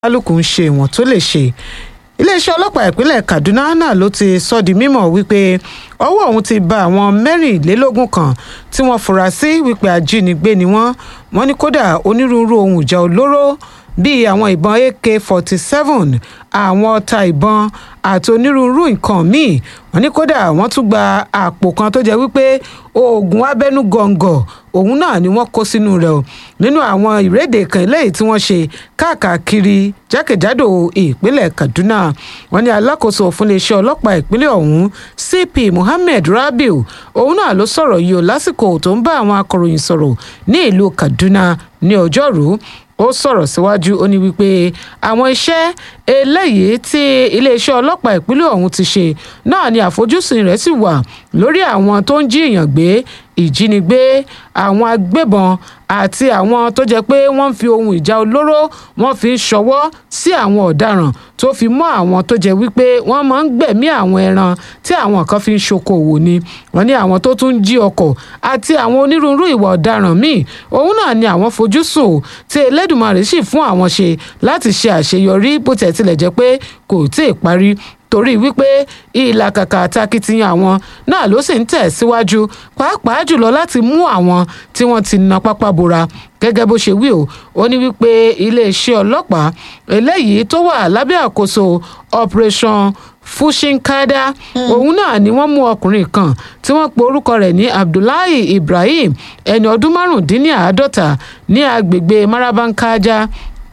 kálukú ń ṣe ìwọ̀n tó lè ṣe iléeṣẹ́ ọlọ́pàá ìpínlẹ̀ kaduna náà ló ti sọ di mímọ̀ wípé ọwọ́ òun ti bá àwọn mẹ́rìnlélógún kan tí wọ́n fura sí wípé ajínigbé ni wọ́n wọ́n ní kódà onírúurú ohun ìjà olóró bíi àwọn ìbọn ak forty seven àwọn ọta ìbọn àti onírúurú nǹkan míì wọ́n ní kódà wọ́n tún gba àpò kan tó jẹ́ wípé oògùn abẹ́nú gọ̀ǹgọ̀ òun náà ni wọ́n kó sínú rẹ̀ o nínú àwọn ìrédè kan eléyìí tí wọ́n ṣe káàkiri jákèjádò ìpínlẹ̀ kaduna wọ́n ní alákòóso fún iléeṣẹ́ ọlọ́pàá ìpínlẹ̀ ọ̀hún cp muhammed rabiu òun náà ló sọ̀rọ̀ yìí o lásìkò tó ń bá àwọn akọ̀ròyìn sọ̀rọ̀ ní ìlú kaduna ní ọjọ́rú ó sọ̀rọ̀ síwájú ó ní wípé àwọn iṣẹ́ eléyìí tí iléeṣẹ́ ọlọ́pàá ìpínlẹ̀ ọ̀hún ti ṣe náà ni àfojúsùn rẹ̀ sì wà lórí àwọn tó ń jí èèyàn gbé ìjínigbé àwọn agbébọn àti àwọn tó jẹ́ pé wọ́n ń fi ohun ìjà olóró wọ́n fi ń ṣọwọ́ sí àwọn ọ̀daràn tó fi mọ́ àwọn tó jẹ́ wípé wọ́n máa ń gbẹ̀mí àwọn ẹran tí àwọn kan fi ń ṣokòwò ni wọ́n ní àwọn tó tún ń jí ọkọ̀ àti àwọn onírúurú ìwà ọ̀daràn míì òun náà ni àwọn fojúsùn tí elédùnmarè sì fún àwọn ṣe láti ṣe àṣeyọrí bó tẹ̀ tilẹ̀ jẹ́ pé kò tí ì parí torí wípé ìlàkàkà àtakitiyan àwọn náà ló sì ń tẹ̀ síwájú pàápàá jùlọ láti mú àwọn tí wọ́n ti na pápá bora gẹ́gẹ́ bó ṣe wí o ó ní wípé iléeṣẹ́ ọlọ́pàá eléyìí tó wà lábẹ́ àkóso operation fushinkada òun náà ni wọ́n mú ọkùnrin kan tí wọ́n pe orúkọ rẹ̀ ní abdullahi ibrahim ẹni ọdún márùndínláàádọ́ta ní agbègbè marabankaja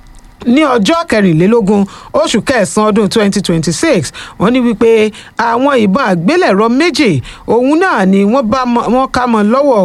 ní ọjọ́ kẹrìnlélógún oṣù kẹsàn-án ọdún 2026 wọ́n ní wípé àwọn ìbọn àgbélẹ̀rọ méjì òun náà ni wọ́n ká mọ́ lọ́wọ́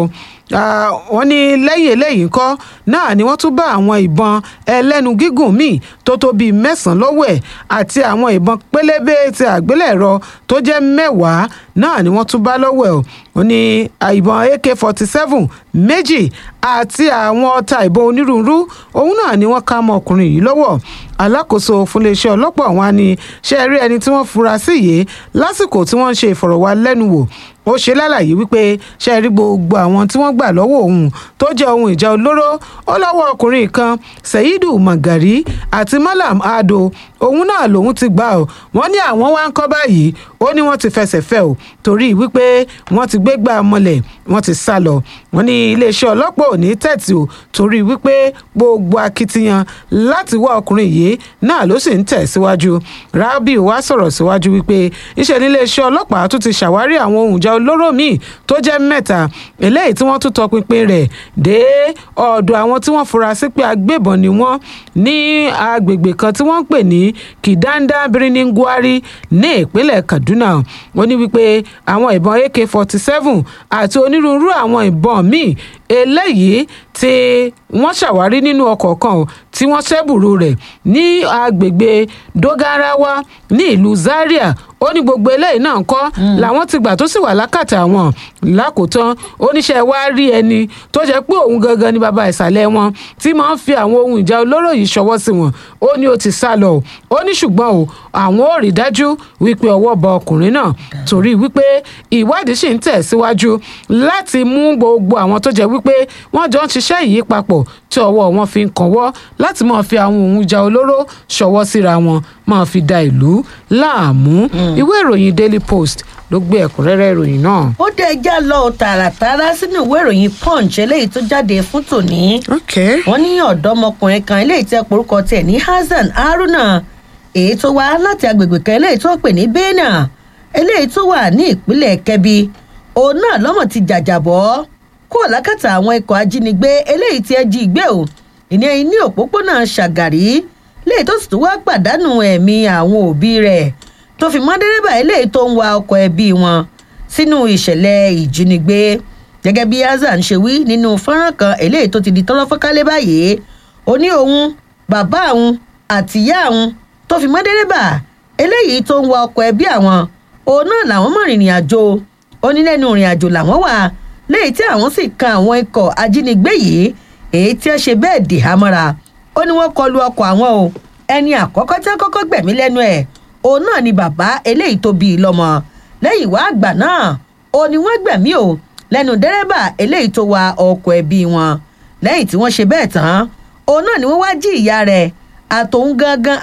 wọ́n ní lẹ́yìn eléyìí ńkọ́ náà ni wọ́n tún bá àwọn ìbọn ẹlẹ́nu gígùn míì tó tó bíi mẹ́sàn-án lọ́wọ́ ẹ̀ àti àwọn ìbọn pélébé ti àgbélẹ̀rọ tó jẹ́ mẹ́wàá náà ni wọ́n tún bá lọ́wọ́ ẹ̀ wọ́n ní ìbọn ak forty seven méjì àti àwọn ọta ìbọn onírúurú òun náà ni wọ́n ká mọ́ ọkùnrin yìí lọ́wọ́ alákòóso fúnléeṣẹ́ ọlọ́pàá wọn ni ṣe rí ẹni tí wọ́n fura sí yìí lásìkò tí wọ́n ń ṣe ìfọ̀rọ̀wálẹ́nuwò ó ṣe lálàyé wípé ṣe rí gbogbo àwọn tí wọ́n gbà lọ́wọ́ òun tó jẹ́ ohun ìjà olóró ó lọ́wọ́ ọkùnrin kan seidu magari àti malam ado òun náà lòun ti gbà ó wọ́n ní àwọn wá ń kọ́ báyìí ó ní wọ́n ti fẹsẹ̀ fẹ́ o torí wípé wọ́n ti gbé gbà mọ́lẹ̀ wọ́n ti sá lọ wọ́n ní iléeṣẹ́ ọlọ́pàá ò ní tẹ̀tì o torí wípé gbogbo akitiyan láti wá ọkùnrin yìí náà ló sì ń tẹ̀ síwájú rabiu wá sọ̀rọ̀ síwájú wípé iṣẹ́ níléeṣẹ́ ọlọ́pàá tún ti ṣàwárí àwọn ohun ìjà olóró míì tó jẹ́ mẹ́ta eléyìí tí wọ́n tún tọpinpin rẹ̀ dé ọ̀dọ̀ àwọn tí wọ́n fura sí pé agbébọn ni wọ́n ní agbègbè kan tí wọ́n ń pè ní kidanda birnin gwari ní ìpínlẹ̀ kaduna wọ́n ní wípé àwọn ìbọn ak forty seven àti onírúurú àwọn ìbọn míì eléyìí tí wọ́n ṣàwárí nínú ọkọ̀ kan tí wọ́n ṣẹ́bùrú rẹ̀ ní agbègbè dogarawa ní ìlú zaria ó ní gbogbo eléyìí náà ń kọ́ làwọn ti gbà tó sì wà lákàtà wọn lákòótán oníṣẹ́ wa rí ẹni tó jẹ́ pé òun gangan ni bàbá ìsàlẹ̀ wọn tí máa ń fi àwọn ohun ìjà olóró yìí ṣọwọ́ sí wọn ó ní ó ti sá lọ ó ní ṣùgbọ́n o àwọn ò rí dájú wípé ọwọ́ bọ ọkùnrin náà torí wípé ìwádìí sì ń tẹ̀ síwájú láti mú gbogbo àwọn tó jẹ́ wípé wọ́n jọ ń ṣiṣẹ́ yìí papọ̀ tí ọwọ́ wọn fi ń kànwọ́ láti máa fi àwọn ohun ìjà olóró ṣọwọ́ síra wọn máa fi da ìlú láàmú ìwé ìròyìn daily post ló gbé ẹ̀kúnrẹ́rẹ́ ìròyìn náà. ó dé ẹjá lọ tààràtàrà sínú ìwé ìròyìn punch eléyìí tó jáde fún tòní. wọ́n ní ọ̀dọ́mọkùnrin kan eléyìí tẹ́ porúkọ tiẹ̀ ní hasan haruna èyí tó wá láti agbègbè kan eléyìí tó pè ní bena eléyìí tó wà ní ìpínlẹ̀ kẹbi òun náà lọ́mọ̀ ti jàjàbọ́ kúrò lákàtà àwọn ikọ̀ ajínigbé eléyìí tí ẹ jí gbé o ìní ní òpópónà ṣàgàrí léyìí tó sì tún wá pàdánù ẹ̀mí àwọn òbí rẹ̀ tó fi mọ́ dẹ́rẹ́bà eléyìí tó ń wa ọkọ̀ ẹbí wọn sínú ìṣẹ̀lẹ̀ ìjínigbé gẹ́gẹ́ bí hasan ṣe wí nínú fọ́nrán kan eléyìí tó ti di tọ́lọ́ fọ́kálẹ̀ báyìí ó ní òun bàbá òun àtìyá òun tó fi mọ́ dẹ́rẹ́bà eléyìí tó ń wa ọkọ̀ ẹbí àwọn òun náà làwọn mọ̀ rìnrìn àjò ó ní lẹ́nu ìrìn àjò làwọn wà léyìí tí àwọn sì kan àwọn ikọ̀ ajínigbé yìí èyí tí ó ṣe bẹ́ẹ̀ dì hámọ́ra ó ní wọ́n kọlu ọkọ̀ àwọn o ẹni àkọ́kọ́ tí wọ́n kọ́kọ́ gbẹ̀mí lẹ́nu ẹ̀ òun náà ni bàbá eléyìí tó bí i lọ́mọ lẹ́yìn wá àgbà náà ó ní wọ́n gbẹ̀mí o lẹ́nu dẹ́rẹ́bà eléyìí tó wa ọkọ̀ ẹbí wọn lẹ́yìn tí wọ́n ṣe bẹ́ẹ̀ tán òun náà ni wọ́n wá jí ìyá rẹ̀ àtòun gangan